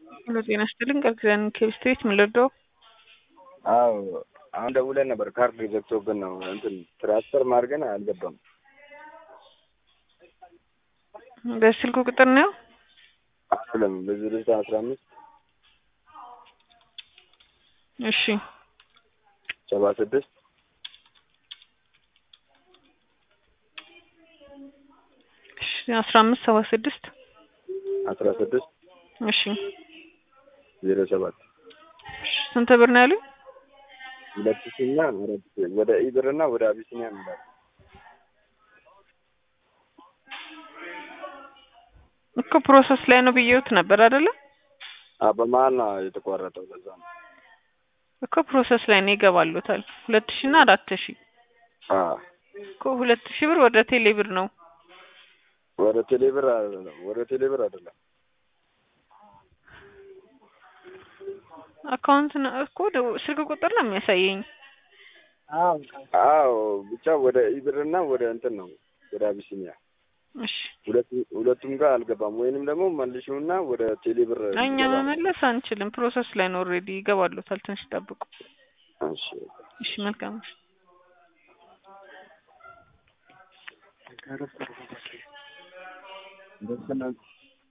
ሄሎ ጤና ይስጥልኝ ቃል ኪዳን ኬብስትሬት ምን ልርዳው? አዎ አሁን ደውለን ነበር ካርድ ዘግቶብን ነው እንትን ትራንስፈር ማድረግን አልገባም። በስልኩ ቁጥር ነው አይደለም በዚህ ልጅ አስራ አምስት እሺ ሰባ ስድስት እሺ አስራ አምስት ሰባ ስድስት አስራ ስድስት እሺ ዜሮ ሰባት እሺ ስንት ብር ነው ያሉኝ? ሁለት ሺና አራት ሺ ወደ ኢብርና ወደ አቢሲኒያ ሚላል እኮ ፕሮሰስ ላይ ነው ብዬውት ነበር አይደለ? በመሀል ነው የተቋረጠው። በዛ ነው እኮ ፕሮሰስ ላይ ነው ይገባሉታል። ሁለት ሺ እና አራት ሺ አዎ እኮ ሁለት ሺ ብር ወደ ቴሌ ብር ነው። ወደ ቴሌብር አይደለም ወደ ቴሌብር አይደለም አካውንት ነው እኮ ደ- ስልክ ቁጥር ነው የሚያሳየኝ። አዎ ብቻ ወደ ኢብርና ወደ እንትን ነው ወደ አቢሲኒያ እሺ ሁለቱ- ሁለቱም ጋር አልገባም። ወይንም ደግሞ መልሽውና ወደ ቴሌብር እኛ ይገባ። መመለስ አንችልም። ፕሮሰስ ላይ ነው ኦልሬዲ ይገባሉታል። ትንሽ ጠብቁ። እሺ እሺ መልካም እሺ። ደስ